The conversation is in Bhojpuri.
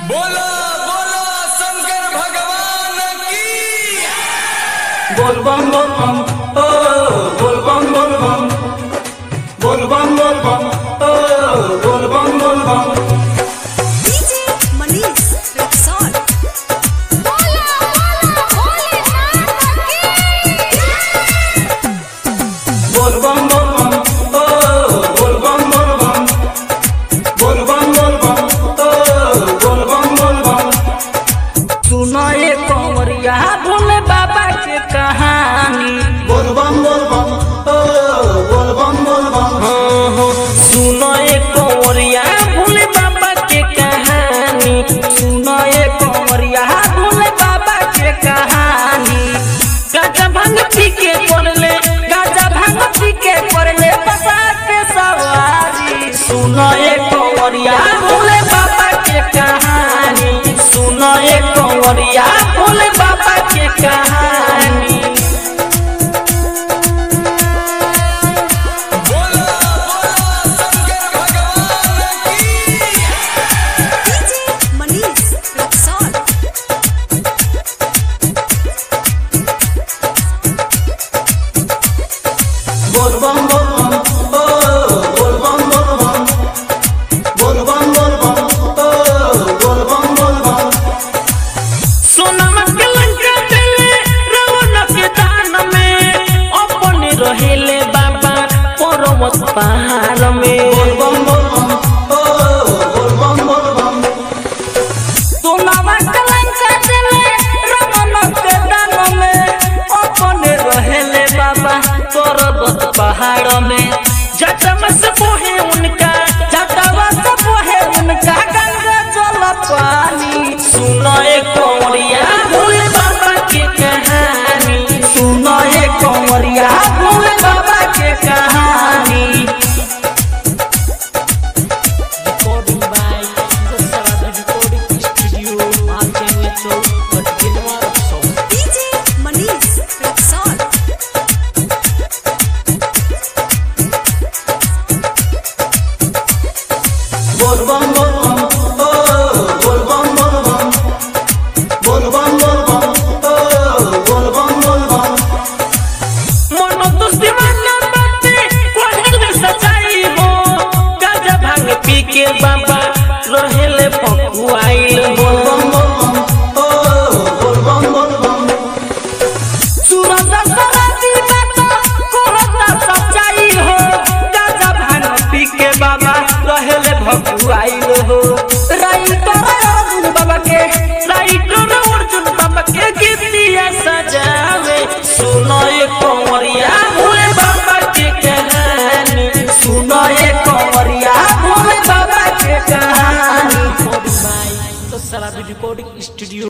बोलो बोलो शंकर भगवान की बोल बम बोल बम ओ बोल बम बोल बम बोल बम बोल बम ओ बोल बम बोल बम DJ Manish Rexall. Bola bola Bholenath की बोल बम बोल बम ओ बोल बम बोल बम बोल बम बोल बम ओ बोल बम बोल बम सुनो ये कंवरिया भोले बाबा के कहानी बोल बम बोल बम ओ बोल बम बोल बम सुनो ये कंवरिया भोले बाबा के कहानी सुनो ये कंवरिया भोले बाबा के कहानी गाजा भांग पी के पड़ले गाजा भांग पी के पड़ले बसा के सवारी सुनो ये कंवरिया भोले बाबा के कहानी सुनो ये कंवरिया भोले बाबा के कहानी बोलो बोलो शंकर भगवान की DJ Manish Rexall. बोल बम बोल बम ओ बोल बम बोल बम बोल बम बोल बम ओ बोल बम बोल बम सोनमा के लंका देले रावण के दान में अपने रहेले बाबा पर्वत पहाड़ में बोल बम बोल बम ओ बोल बम बोल बम सोनमा के लंका देले रावण के दान में अपने रहेले बाबा पर्वत पहाड़ में जटम से बोहे उनका जटवा से बोहे उनका गंगा जल पानी सुनो एक कंवरिया भोले बाबा के कहानी सुनो एक कंवरिया भोले बाबा के कहानी Recording by Sarada Recording Studio, Martin Chowk, Patkinwar, South. DJ Manish Rexall. बोल बम बोल बम ओ बोल बम बोल बम बोल बम बोल बम ओ बोल बम बोल बम मनो तो दीवाना बाते कोहल में सचाई हो गाजा भांग पी के बाबा रहेले पकुआइल हो बोल बम बोल बम ओ बोल बम बोल बम सूरज सराती बात कोहता सचाई हो गाजा भांग पी के बाबा रहेले भकुआइल हो राइटर अर्जुन बाबा के राइटर अर्जुन बाबा के गीतिया सजावे सुनो ये कंवरिया भोले बाबा के कहानी सुनो ये कंवरिया भोले बाबा के कहानी रिकॉर्डिंग बाय तो सारा रिकॉर्डिंग स्टूडियो